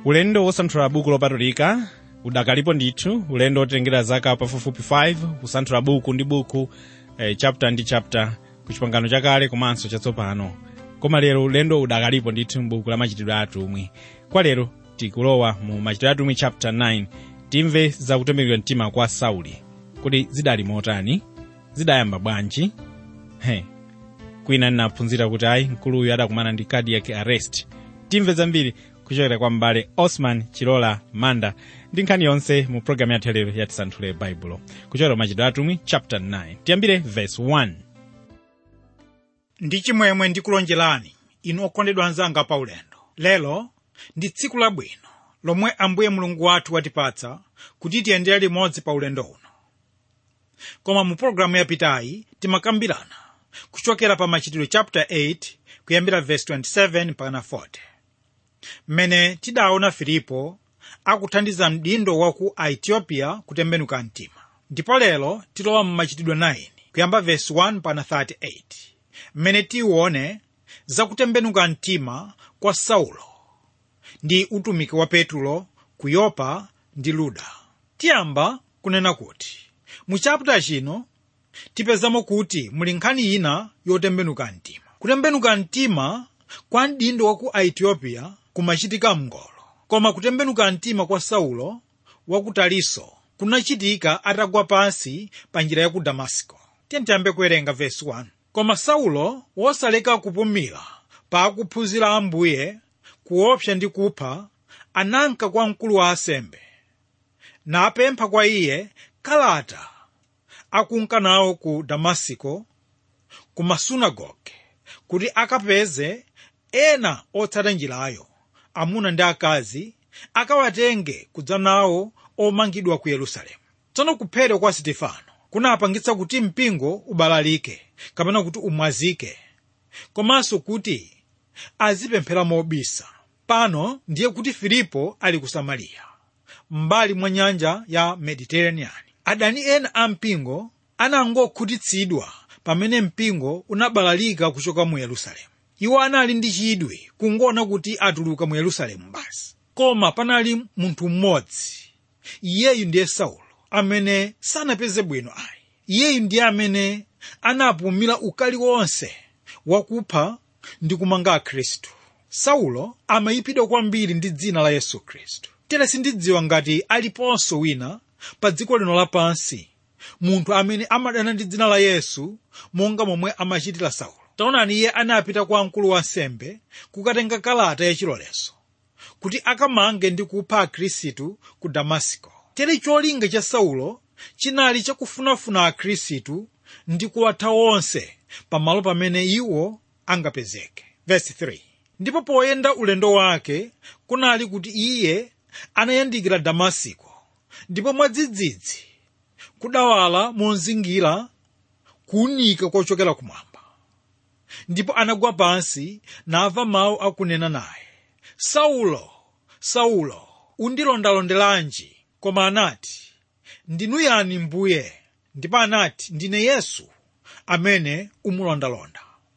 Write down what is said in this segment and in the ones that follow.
ulendo wosanthula buku lopatulika udakalipo ndithu ulendo otengera zaka pafupifupi 5 kusanthula buku ndi buku eh, chapter ndi chapter ku chipangano chakale komanso chatsopano koma lero ulendo udakalipo ndithu m'buku la machitidwe a atumwi kwa lero tikulowa mu machitidwe a atumwi chapter 9 timve za kutembenuka mtima kwa sauli kuti zidali motani zidayamba bwanji he kwina ndinaphunzira kuti ayi mkuluyu adakumana ndi cardiac arrest timve zambiri kuchokera kwa m'bale osman chilola manda ndi nkhani yonse mu programu yathu lero yatisanthule baibulo kuchokera machitidwe atumwi chapter 9 tiyambire verse 1 ndi chimwemwe ndikulonjerani inu okondedwa anzanga pa ulendo lero ndi tsiku labwino lomwe ambuye mulungu wathu watipatsa kuti tiyendere limodzi pa ulendo uno koma mu pologalamu yapitayi timakambirana kuchokera pa machitidwe chapter 8 kuyambira verse 27 mpaka 40 mmene tidaona filipo akuthandiza mdindo wa ku aethiopia kutembenuka mtima ndipo lero tilowa mu machitidwe 9 kuyamba verse 1 mpaka 38 mmene tione zakutembenuka mtima kwa saulo ndi utumiki wa petulo ku yopa ndi luda tiyamba kunena kuti mu chapita chino tipezamo kuti muli nkhani ina yotembenuka mtima kutembenuka mtima kwa mdindo wa ku aethiopia kumachitika mngolo koma kutembenuka mtima kwa saulo wa ku taliso kunachitika atagwa pansi pa njira ya ku damasiko tiyambe kuwerenga vesi 1 koma saulo wosaleka kupumira pa akuphunzira ambuye kuopsa ndi kupha ananka kwa mkulu wa asembe napempha kwa iye kalata akunka nawo ku damasiko ku masunagoge kuti akapeze ena otsata njirayo amuna ndi akazi akawatenge kudza nawo omangidwa ku yerusalemu tsono kuphedwa kwa sitifano kunapangitsa kuti mpingo ubalalike kapena kuti umwazike komanso kuti azipemphera mobisa pano ndiye kuti filipo ali ku samariya m'mbali mwa nyanja ya mediterranean adani ena a mpingo anangokhutitsidwa pamene mpingo unabalalika kuchoka mu yerusalemu iwo anali ndi chidwi kungoona kuti atuluka mu yerusalemu basi koma panali munthu mmodzi iyeyu ndiye saulo amene sanapeze bwino ayi iyeyu ndiye amene anapumira ukali wonse wakupha ndi kumanga akhristu saulo amayipidwa kwambiri ndi dzina la yesu khristu tere sindidziwa ngati aliponso wina pa dziko lino lapansi munthu amene amadana ndi dzina la yesu monga momwe amachitira saulo taonani iye anapita kwa mkulu wa nsembe kukatenga kalata yachilolezo kuti akamange ndi kupha akhristu ku damasiko tere cholinga cha saulo chinali chakufunafuna akhristu ndi kuwatha onse pamalo pamene iwo angapezeke Verse 3. ndipo poyenda ulendo wake kunali kuti iye anayandikira damasiko ndipo mwadzidzidzi kudawala monzingira kuwunika kochokera kumwamba ndipo anagwa pansi namva mawu akunena naye saulo saulo undilondalondelanji koma anati ndinu yani mbuye ndipo anati ndine yesu amene umulondalonda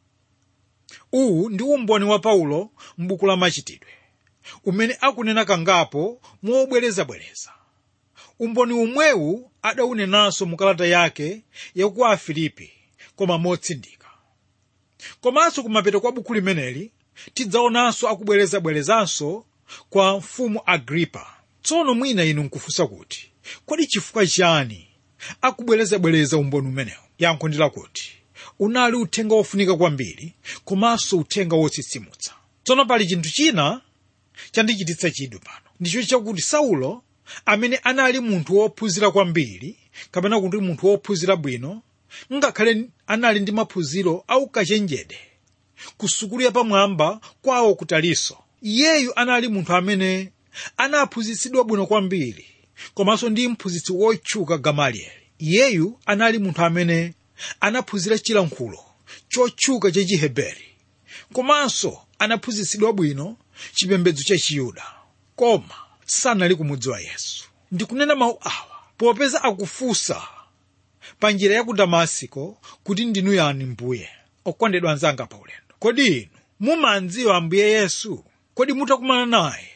uwu ndi umboni wa paulo m'buku la machitidwe umene akunena kangapo mobwerezabwereza umboni umwewu adawunenanso mu kalata yake yaku afilipi koma motsindika komanso kumapeto kwa buku limeneli tidzaonanso akubwerezabwerezanso kwa mfumu agripa tsono mwina inu nkufunsa kuti kodi chifukwa chani akubwerezabwereza umboni umenewu yankho ndi lakuti unali uthenga wofunika kwambiri komanso uthenga wotsitsimutsa tsono pali chinthu china chandichititsa chidwi pano ndicho chakuti saulo amene anali munthu wophunzira kwambiri kapena kuti munthu wophunzira bwino ngakhale anali ndi maphunziro aukachenjede ku sukulu yapamwamba kwawo ku taliso iyeyu anali munthu amene anaphunzitsidwa bwino kwambiri komanso ndi mphunzitsi wotchuka gamalieli iyeyu anali munthu amene anaphunzira chilankhulo chotchuka cha chiheberi komanso anaphunzitsidwa bwino chipembedzo cha chiyuda koma sanali kumudziwa yesu ndikunena mawu awa popeza akufunsa pa njira ya ku damasiko kuti ndinu yani mbuye okondedwa anzanga pa ulendo kodi inu mumandziwa ambuye yesu kodi mutakumana naye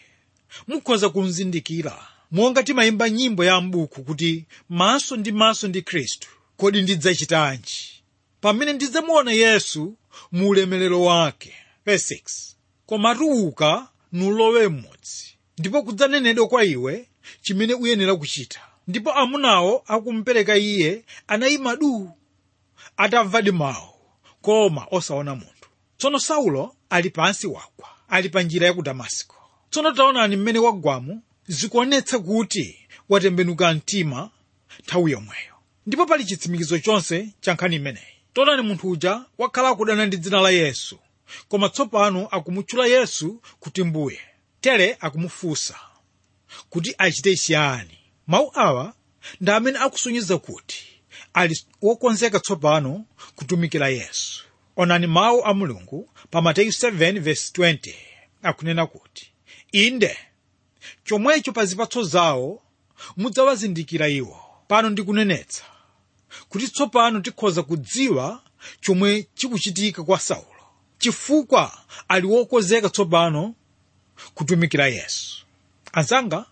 mukhoza kumzindikira monga timayimba nyimbo ya m'buku kuti maso ndi maso ndi khristu kodi ndidzachitanji pamene ndidzamuona yesu mu ulemerero wake Verse 6. koma tuluka nulowe m'mudzi ndipo kudzanenedwa kwa iwe chimene uyenera kuchita ndipo amunawo akumupereka iye anayima duu atamvadi mawu koma osaona munthu tsono saulo ali pansi wagwa ali pa njira ya ku damasiko tsono taonani mmene wagwamu zikuonetsa kuti watembenuka mtima nthawi yomweyo ndipo pali chitsimikizo chonse cha nkhani imeneyi taonani munthu uja wakhala akudana ndi dzina la yesu koma tsopano akumutchula yesu kuti mbuye tere akumufunsa kuti achite chiyani mawu awa ndi amene akusonyeza kuti ali wokonzeka tsopano kutumikira yesu onani mawu a mulungu pa mateyu 7:20 akunena kuti inde chomwecho pa zipatso zawo mudzawazindikira iwo pano ndikunenetsa kuti tsopano tikhoza kudziwa chomwe chikuchitika kwa saulo chifukwa ali wokonzeka tsopano kutumikira yesu anzanga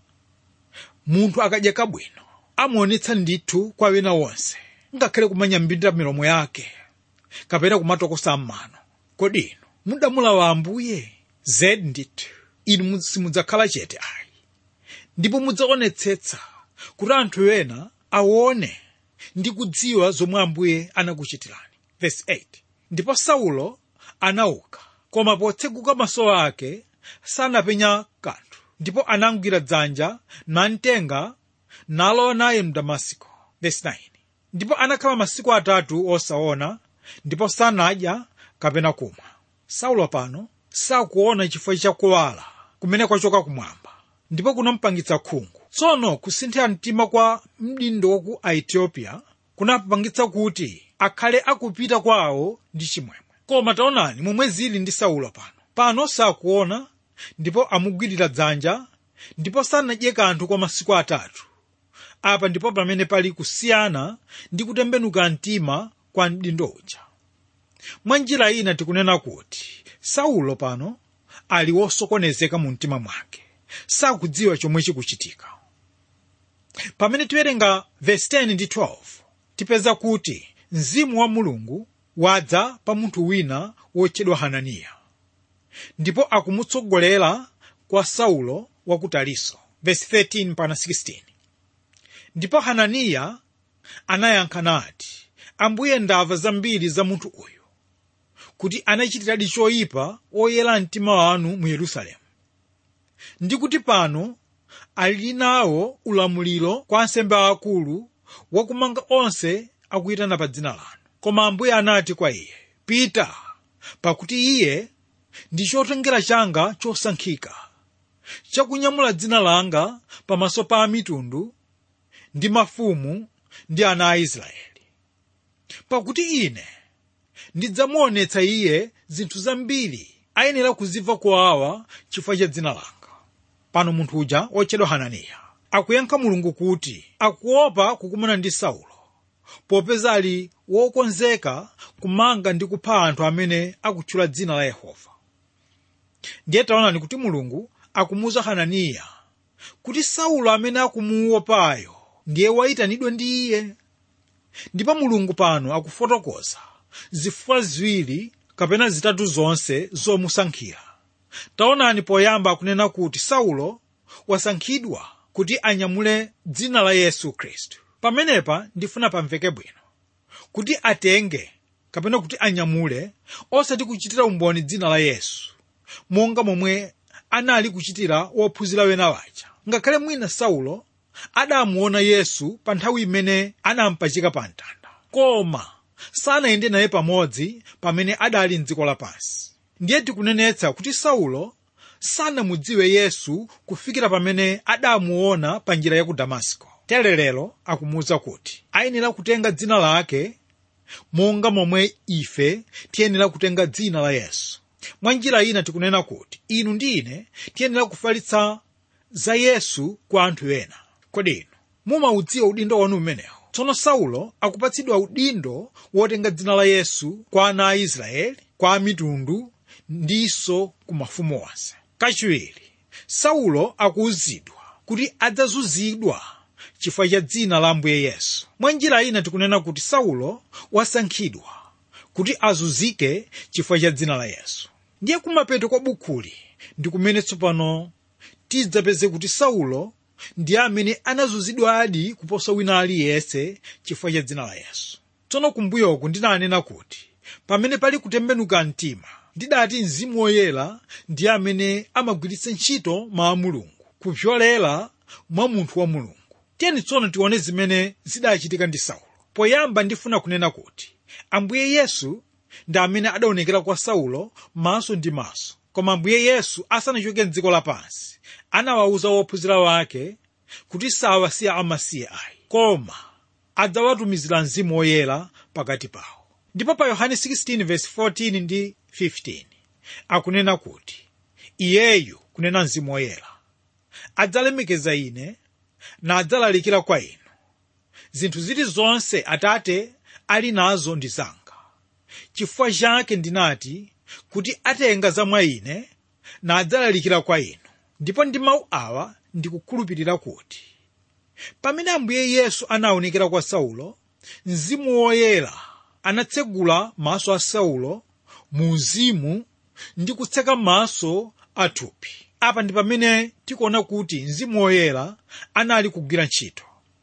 munthu akadya kabwino amaonetsa ndithu kwa wena wonse ngakhale kumanyambirira milomo yake kapena kumatokosa m'mano kodi inu mudamulawa ambuye zedi ndithu inu simudzakhala chete ayi ndipo mudzaonetsetsa kuti anthu ena aone ndi kudziwa zomwe ambuye anakuchitirani Verse 8. ndipo saulo anauka koma potseguka maso ake sanapenya kanthu ndipo anamugwira dzanja namtenga nalowa naye mdamasiko Verse 9. ndipo anakhala masiku atatu osaona ndipo sanadya kapena kumwa saulo pano sakuona chifukwa chakuwala kumene kwachoka kumwamba ndipo kunampangitsa khungu tsono kusinthira mtima kwa mdindo waku aethiopia kunapangitsa kuti akhale akupita kwawo ndi chimwemwe koma taonani momwe zili ndi saulo pano pano sakuona ndipo amugwirira dzanja ndipo sanadye kanthu kwa masiku atatu apa ndipo pamene pali kusiyana ndi kutembenuka mtima kwa mdindo uja mwa njira ina tikunena kuti saulo pano ali wosokonezeka mu mtima mwake sakudziwa chomwe chikuchitika pamene tiwerenga verse 10 ndi 12 tipeza kuti mzimu wa mulungu wadza pa munthu wina wotchedwa hananiya ndipo akumutsogolera kwa saulo wa ku taliso verse 13 mpaka 16 ndipo hananiya anayankha nati ambuye ndamva zambiri za munthu uyu kuti anachitiradi choyipa oyera mtima wanu mu yerusalemu ndi kuti pano ali nawo ulamuliro kwa ansembe aakulu wakumanga onse akuyitana pa dzina lanu koma ambuye anati kwa iye pita pakuti iye ndi chotengera changa chosankhika chakunyamula dzina langa pamaso pa mitundu ndi mafumu ndi ana a israeli pakuti ine ndidzamuonetsa iye zinthu zambiri ayenera kuzimva kwawa chifukwa cha dzina langa pano munthu uja wotchedwa hananiya akuyankha mulungu kuti akuopa kukumana ndi saulo popeza ali wokonzeka kumanga ndi kupha anthu amene akutchula dzina la yehova ndiye taonani kuti mulungu akumuwuza hananiya kuti saulo amene akumuopayo ndiye wayitanidwa ndi iye ndipo mulungu pano akufotokoza zifukwa ziwiri kapena zitatu zonse zomusankhira taonani poyamba akunena kuti saulo wasankhidwa kuti anyamule dzina la yesu khristu pamenepa ndifuna pamveke bwino kuti atenge kapena kuti anyamule osati kuchitira umboni dzina la yesu monga momwe anali kuchitira wophunzira wena waja ngakhale mwina saulo adamuona yesu pa nthawi imene anampachika pa mtanda koma sanayende naye pamodzi pamene adali mdziko lapansi ndiye tikunenetsa kuti saulo sanamudziwe yesu kufikira pamene adamuona pa njira ya ku damasiko tere lero akumuwuza kuti ayenera kutenga dzina lake monga momwe ife tiyenera kutenga dzina la yesu mwa njira ina tikunena kuti inu ndi ine tiyenera kufalitsa za yesu kwa anthu ena kodi inu mumaudziwa udindo wanu umenewo tsono saulo akupatsidwa udindo wotenga dzina la yesu kwa ana a israeli kwa mitundu ndinso ku mafumu onse kachiwiri saulo akuwuzidwa kuti adzazunzidwa chifukwa cha dzina la ambuye yesu mwa njira ina tikunena kuti saulo wasankhidwa kuti azunzike chifukwa cha dzina la yesu ndiye kumapeto kwa bukhuli ndi kumene tsopano tidzapeze kuti saulo ndiye amene anazunzidwa adi kuposa wina aliyense chifukwa cha dzina la yesu tsono kumbuyoku ndinanena kuti pamene pali kutembenuka mtima ndidati mzimu woyera ndiye amene amagwiritsa ntchito mawu a mulungu kupyolera mwa munthu wa mulungu tiyeni tsono tione zimene zidachitika ndi saulo poyamba ndifuna kunena kuti ambuye yesu ndi amene adaonekera kwa saulo maso ndi maso koma ambuye yesu asanachoke mdziko lapansi anawawuza wophunzira wake kuti sawasiya amasiye ayi koma adzawatumizira mzimu woyera pakati pawo ndipo pa yohane 16:14 ndi 15 akunena kuti iyeyu kunena mzimu woyera adzalemekeza ine nadzalalikira kwa inu zinthu zilizonse atate ali nazo ndi zanga chifukwa chake ndinati kuti atenga za mwa ine nadzalalikira kwa inu ndipo ndi mawu awa ndikukhulupirira kuti pamene ambuye yesu anaonekera kwa saulo mzimu woyera anatsegula maso a saulo mu uzimu ndi kutseka maso athupi apa ndi pamene tikuona kuti mzimu woyera anali kugwira ntchito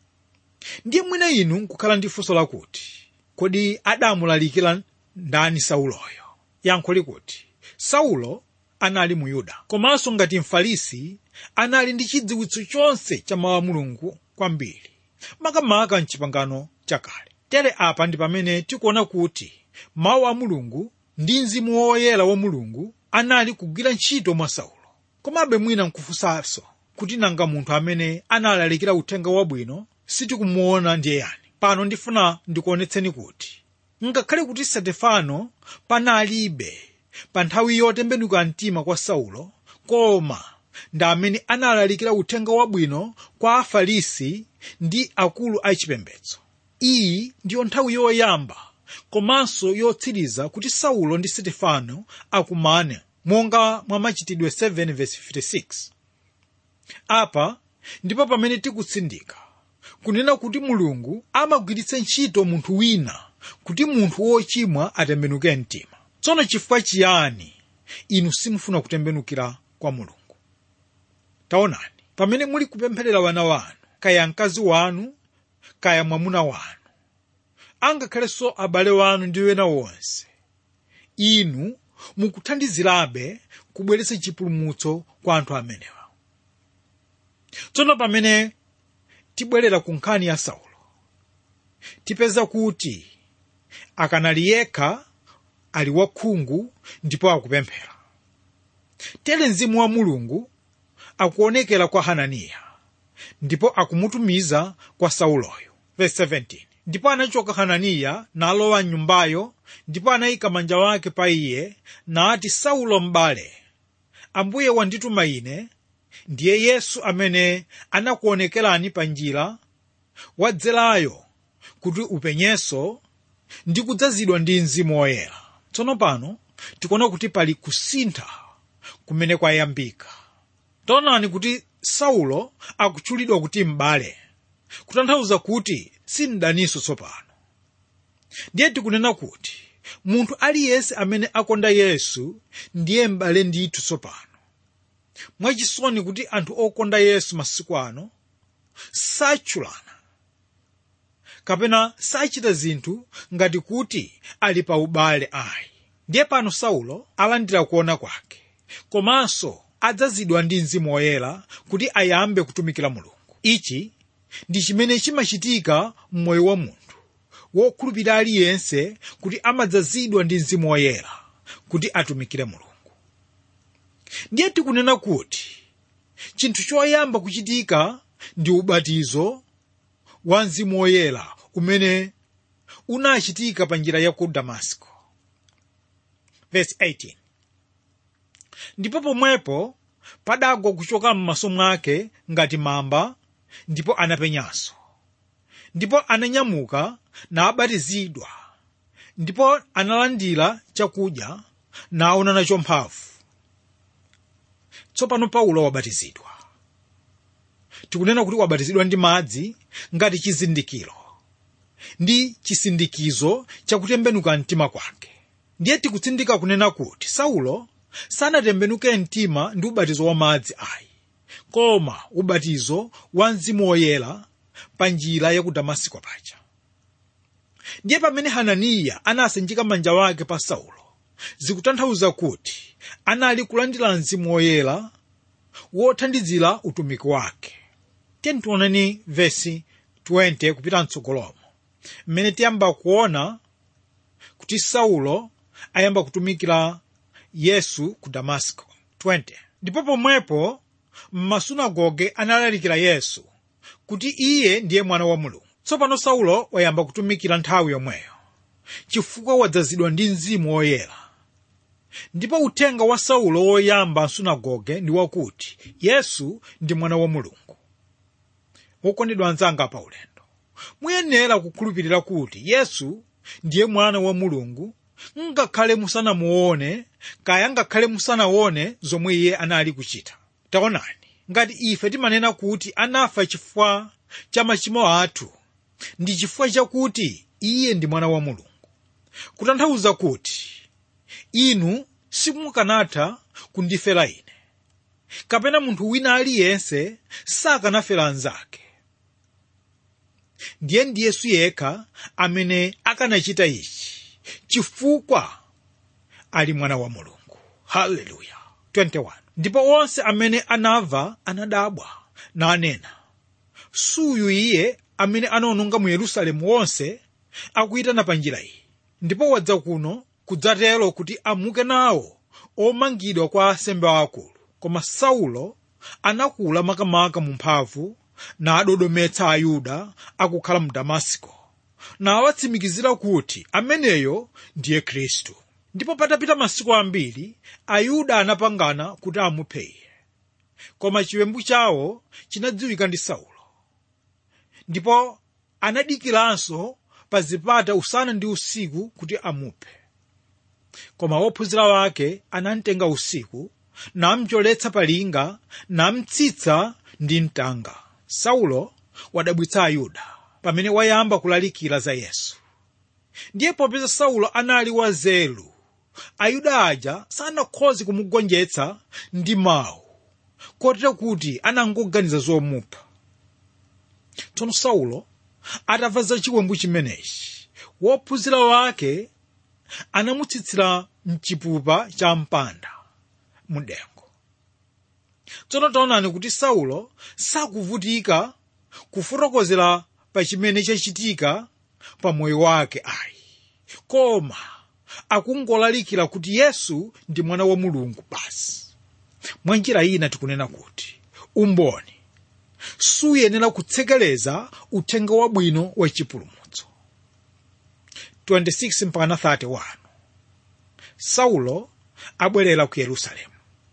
ndiye mwina inu nkukhala ndi funso lakuti kodi adamulalikira ndani sauloyo yankho likuti saulo anali mu yuda komanso ngati mfarisi anali ndi chidziwitso chonse cha mawu a mulungu kwambiri makamaka mchipangano chakale tere apa ndi pamene tikuona kuti mawu a mulungu ndi mzimu woyera wa mulungu anali kugwira ntchito mwa saulo komabe mwina nkufunsanso kuti nanga munthu amene analalikira uthenga wabwino sitikumuona ndiye yani pano ndifuna ndikuonetseni kuti ngakhale kuti stefano panalibe pa nthawi yotembenuka mtima kwa saulo koma ndi amene analalikira uthenga wabwino kwa afarisi ndi akulu achipembedzo iyi ndiyo nthawi yoyamba komanso yotsiriza kuti saulo ndi stefano akumane monga mwa machitidwe 7:56 apa ndipo pamene tikutsindika kunena kuti mulungu amagwiritsa ntchito munthu wina kuti munthu wochimwa atembenuke mtima tsono chifukwa chiyani inu simufuna kutembenukira kwa mulungu taonani pamene muli kupempherera wana wanu kaya mkazi wanu kaya mwamuna wanu angakhalenso abale wanu ndi wena wonse inu mukuthandizirabe kubweretsa chipulumutso kwa anthu amenewa tsono pamene tibwerera ku nkhani ya saulo tipeza kuti akanali yekha ali wakhungu ndipo akupemphera tere mzimu wa mulungu akuonekera kwa hananiya ndipo akumutumiza kwa sauloyo Verse 17. ndipo anachoka hananiya nalowa mnyumbayo ndipo anayika manja wake pa iye nati saulo m'bale ambuye wandituma ine ndiye yesu amene anakuonekerani pa njira wadzerayo kuti upenyenso ndi kudzazidwa ndi mzimu woyera tsono pano tikuona kuti pali kusintha kumene kwayambika taonani kuti saulo akutchulidwa kuti m'bale kutanthauza kuti si mdaninso tsopano ndiye tikunena kuti munthu aliyense amene akonda yesu ndiye m'bale ndithu tsopano mwachisoni kuti anthu okonda yesu masiku ano satchulana kapena sachita zinthu ngati kuti ali pa ubale ayi ndiye pano saulo alandira kuona kwake komanso adzazidwa ndi mzimu woyera kuti ayambe kutumikira mulungu ichi ndi chimene chimachitika m'moyo wa munthu wokhulupirira aliyense kuti amadzazidwa ndi mzimu woyera kuti atumikire mulungu ndiye tikunena kuti chinthu choyamba kuchitika ndi ubatizo wa mzimu woyera umene unachitika pa njira ya ku damasiko Verse 18. ndipo pomwepo padagwa kuchoka m'maso mwake ngati mamba ndipo anapenyanso ndipo ananyamuka nabatizidwa ndipo analandira chakudya naona nacho mphamvu tsopano paulo wabatizidwa tikunena kuti wabatizidwa ndi madzi ngati chizindikiro ndi chisindikizo chakutembenuka mtima kwake ndiye tikutsindika kunena kuti saulo sanatembenuke mtima ndi ubatizo wa madzi ayi koma ubatizo wa mzimu woyera pa njira ya ku damasiko paja ndiye pamene hananiya anasanjika manja wake pa saulo zikutanthauza kuti anali kulandira mzimu woyera wothandizira utumiki wake tiyeni tioneni vesi 20 kupita mtsogolomo mmene tiyamba kuona kuti saulo ayamba kutumikira yesu ku damasiko 20 ndipo pomwepo m'masunagoge analalikira yesu kuti iye ndiye mwana wa mulungu tsopano saulo wayamba kutumikira nthawi yomweyo chifukwa wadzazidwa ndi mzimu woyera ndipo uthenga wa saulo woyamba msunagoge ndi wakuti yesu ndi mwana wa mulungu wokondedwa anzanga pa ulendo muyenera kukhulupirira kuti yesu ndiye mwana wa mulungu ngakhale musanamuone kaya ngakhale musanaone zomwe iye anali kuchita taonani ngati ife timanena kuti anafa chifukwa cha machimo athu ndi chifukwa chakuti iye ndi mwana wa mulungu kutanthauza kuti inu simukanatha kundifera ine kapena munthu wina aliyense sakanafera anzake ndiye ndi yesu yekha amene akanachita ichi chifukwa ali mwana wa mulungu haleluya 21 ndipo onse amene anamva anadabwa nanena suyu iye amene anaononga mu yerusalemu wonse akuyitana pa njira iyi ndipo wadza kuno kudzatero kuti amuke nawo omangidwa kwa asembe akulu koma saulo anakula makamaka mu mphamvu nadodometsa ayuda akukhala mu damasiko nawatsimikizira kuti ameneyo ndiye khristu ndipo patapita masiku ambiri ayuda anapangana kuti amuphe iye koma chiwembu chawo chinadziwika ndi saulo ndipo anadikiranso pa zipata usana ndi usiku kuti amuphe koma wophunzira wake anamtenga usiku namcholetsa palinga namtsitsa ndi mtanga saulo wadabwitsa ayuda pamene wayamba kulalikira za yesu ndiye popeza saulo anali wazelu ayuda aja sanakhoze kumugonjetsa ndi mawu kotero kuti anangoganiza zomupha tsono saulo atamva za chiwembu chimenechi wophunzira wake anamutsitsira mchipupa cha mpanda mudengo tsono taonani kuti saulo sakuvutika kufotokozera pa chimene chachitika pa moyo wake ayi koma akungolalikira kuti yesu ndi mwana wa mulungu basi mwa njira ina tikunena kuti umboni suyenera kutsekeleza uthenga wabwino wa chipulumutso 26 mpaka 31 saulo abwerera ku yerusalemu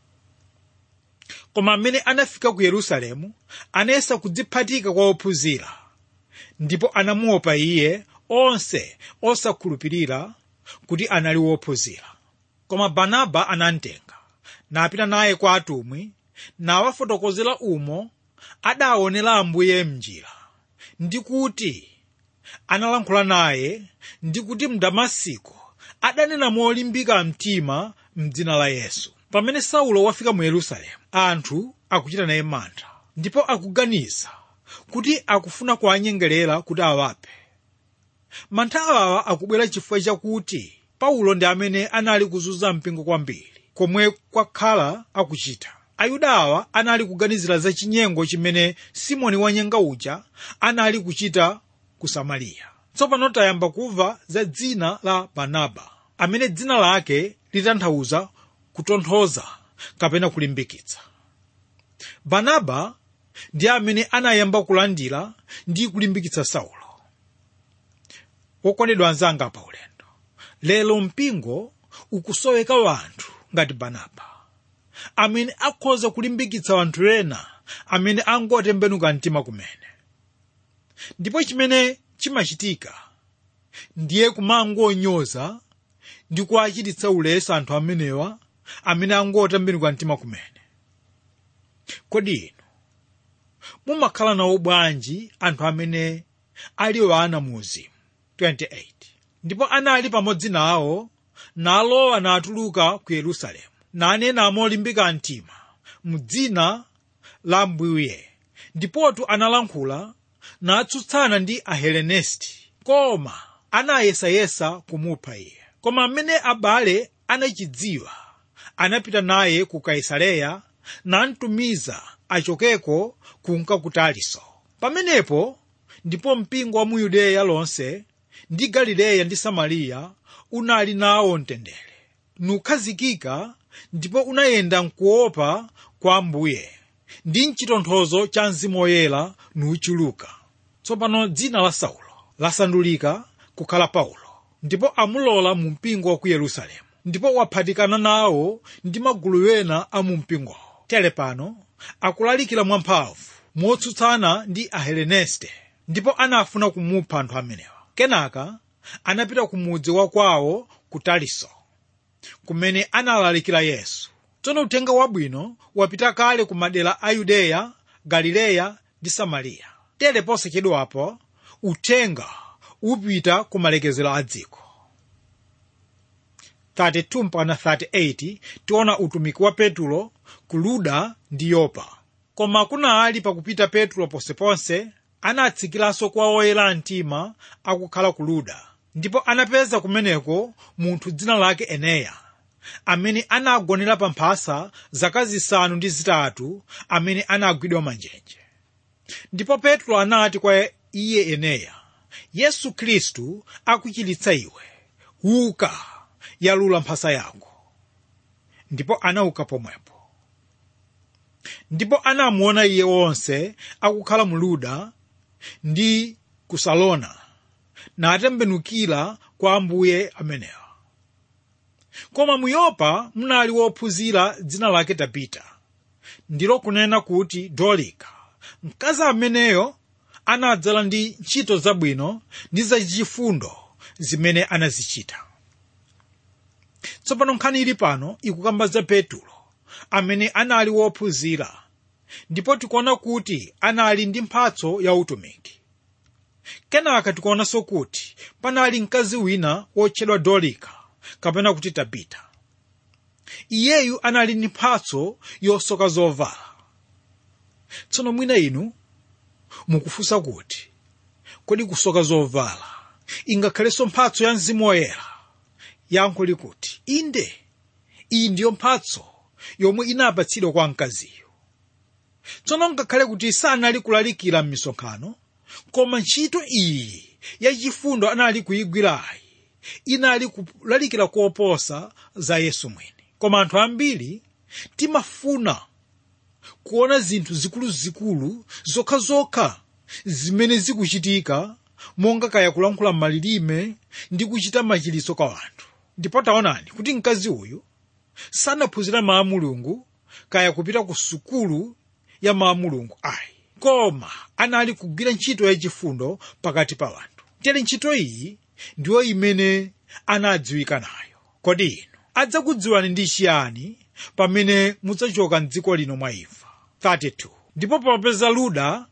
koma amene anafika ku yerusalemu anayesa kudziphatika kwa ophunzira ndipo anamuopa iye onse osakhulupirira kuti anali wophunzira koma barnaba anamtenga napita naye kwa atumwi nawafotokozera umo adaonera ambuye mnjira ndi kuti analankhula naye ndi kuti mdamasiko adanena molimbika mtima mdzina la yesu pamene saulo wafika mu yerusalemu anthu akuchita naye mantha ndipo akuganiza kuti akufuna kuwanyengerera kuti awaphe mantha awa akubwera chifukwa chakuti paulo ndi amene anali kuzunza mpingo kwambiri komwe kwakhala akuchita ayuda awa anali kuganizira za chinyengo chimene simoni wanyenga uja anali kuchita ku samariya tsopano tayamba kumva za dzina la barnaba amene dzina lake litanthauza kutonthoza kapena kulimbikitsa barnaba ndi amene anayamba kulandira ndi kulimbikitsa saulo wokondedwa anzanga pa ulendo lero mpingo ukusoweka wanthu ngati barnaba amene akhoza kulimbikitsa wanthu ena amene angotembenuka mtima kumene ndipo chimene chimachitika ndiye kumangonyoza ndi kuwachititsa ulesi anthu amenewa amene angotembenuka mtima kumene kodi inu mumakhala nawo bwanji anthu amene ali wana mu uzimu 28 ndipo anali pamodzi nawo nalowa natuluka ku yerusalemu nanena molimbika mtima mu dzina la mbuye ndipotu analankhula natsutsana ndi ahelenesti koma anayesayesa kumupha iye koma amene abale anachidziwa anapita naye ku kaisareya namtumiza achokeko kunka ku taliso pamenepo ndipo mpingo wa mu yudeya lonse ndi galileya ndi samariya unali nawo mtendere nukhazikika ndipo unayenda mkuopa kwa ambuye ndi mchitonthozo cha mzimu woyera nuchuluka tsopano dzina la saulo lasandulika kukhala paulo ndipo amulola mu mpingo wa ku yerusalemu ndipo waphatikana nawo ndi magulu ena a mu mpingowo tere pano akulalikira mwamphamvu motsutsana ndi aheleneste ndipo anafuna kumupha anthu amenewa kenaka anapita ku mudzi wa kwawo ku taliso kumene analalikira yesu tsono uthenga wabwino wapita kale ku madera a yudeya galileya ndi samariya tere posachedwapo uthenga upita ku malekezero a dziko 32 mpaka 38 tiona utumiki wa petulo ku luda ndi yopa koma kunali pakupita petulo ponseponse anatsikiranso kwa oyera mtima akukhala ku luda ndipo anapeza kumeneko munthu dzina lake eneya amene anagonera pa mphasa zaka zisanu ndi zitatu amene anagwidwa manjenje ndipo petro anati kwa iye eneya yesu khristu akuchiritsa iwe uka yalula mphasa yako ndipo anauka pomwepo ndipo anamuona iye wonse akukhala mu luda ndi ku salona natembenukira kwa ambuye amenewa koma mu yopa munali wophunzira dzina lake tabita ndilo kunena kuti dolika mkazi ameneyo anadzala ndi ntchito zabwino ndi zachifundo zimene anazichita tsopano nkhani ili pano ikukamba za petulo amene anali wophunzira ndipo tikuona kuti anali ndi mphatso ya utumiki kenaka tikuonanso kuti panali mkazi wina wotchedwa dolika kapena kuti tabita iyeyu anali ndi mphatso yosoka zovala tsono mwina inu mukufunsa kuti kodi kusoka zovala ingakhalenso mphatso ya mzimu woyera yankho likuti inde iyi ndiyo mphatso yomwe inapatsidwa kwa mkaziyo tsono ngakhale kuti sanali kulalikira m'misonkhano koma ntchito iyi yachifundo anali kuyigwirayi inali kulalikira koposa za yesu mwini koma anthu ambiri timafuna kuona zinthu zikuluzikulu zokhazokha zimene zikuchitika monga kaya kulankhula malilime ndi kuchita machiritso kwa anthu ndipo taonani kuti mkazi uyu sanaphunzira mawu a mulungu kaya kupita ku sukulu ya mawu a mulungu ayi koma anali kugwira ntchito yachifundo pakati pa anthu tere ntchito iyi ndiyo imene anadziwika nayo kodi inu adzakudziwani ndi chiyani pamene mudzachoka mdziko lino mwa imfa 32 ndipo popeza luda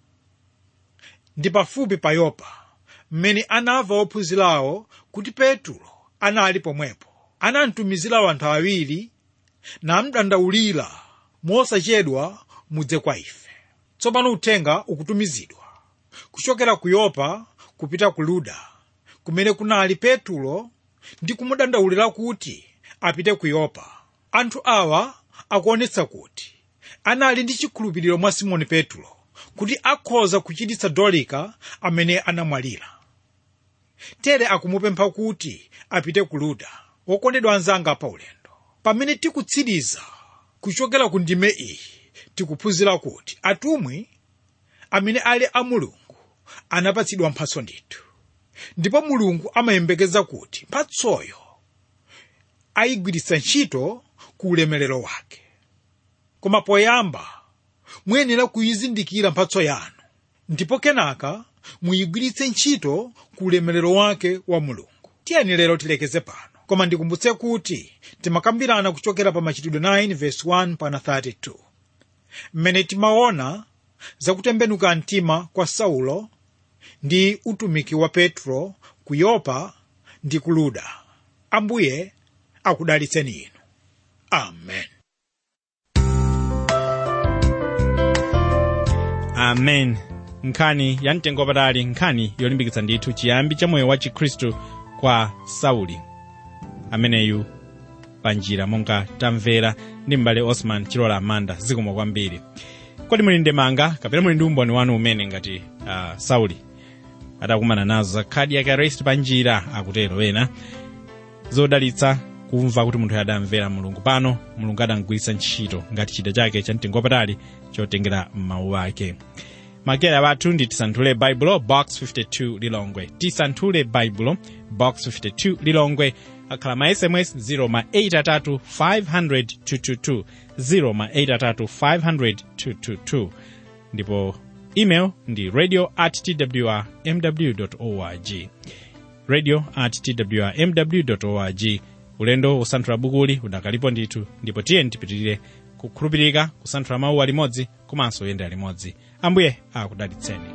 ndi pafupi pa yopa mmene anamva ophunzirawo kuti petulo anali pomwepo anamtumizirawo anthu awiri namdandaulira mosachedwa mudze kwa ife tsopano uthenga ukutumizidwa kuchokera ku yopa kupita ku luda kumene kunali petulo ndi kumudandaulira kuti apite ku yopa anthu awa akuonetsa kuti anali ndi chikhulupiriro mwa simoni petulo kuti akhoza kuchiritsa dolika amene anamwalira tere akumupempha kuti apite ku luda wokondedwa anzanga pa ulendo pamene tikutsiriza kuchokera ku ndime iyi tikuphunzira kuti atumwi amene ali a mulungu anapatsidwa mphatso ndithu ndipo mulungu amayembekeza kuti mphatsoyo ayigwiritsa ntchito ku ulemerero wake koma poyamba muyenera kuyizindikira mphatso yanu ndipo kenaka muyigwiritse ntchito ku ulemerero wake wa mulungu tiyeni lero tilekeze pano koma ndikumbutse kuti timakambirana kuchokera pa machitidwe 9 verse 1 pana 32 mmene timaona zakutembenuka mtima kwa saulo ndi utumiki wa petro ku yopa ndi ku luda ambuye akudalitseni inu amen amen nkhani ya mtengo wapatali nkhani yolimbikitsa ndithu chiyambi cha moyo wa chikhristu kwa sauli ameneyu panjira monga tamvera ndi m'bale osman chilola amanda zikomo kwambiri kodi muli ndemanga kapena muli ndi umboni wanu umene ngati uh, sauli adakumana nazo za cardiac arrest panjira akutero ena zodalitsa kumva kuti munthu adamvera mulungu pano mulungu adamgwiritsa ntchito ngati chida chake cha mtengo wapatali chotengera mawu ake makera bathu ndi tisanthule baibulo box 52 lilongwe tisanthule baibulo box 52 lilongwe akhala ma sms 0 ma 83 500 222 0 ma 83 500 222 ndipo email ndi radio at twr mw org radio at twr mw org ulendo wosanthula bukuli udakalipo ndithu ndipo tiye tipitirire kukhulupirika kusanthula mawu alimodzi komanso kuyendera limodzi ambuye akudalitseni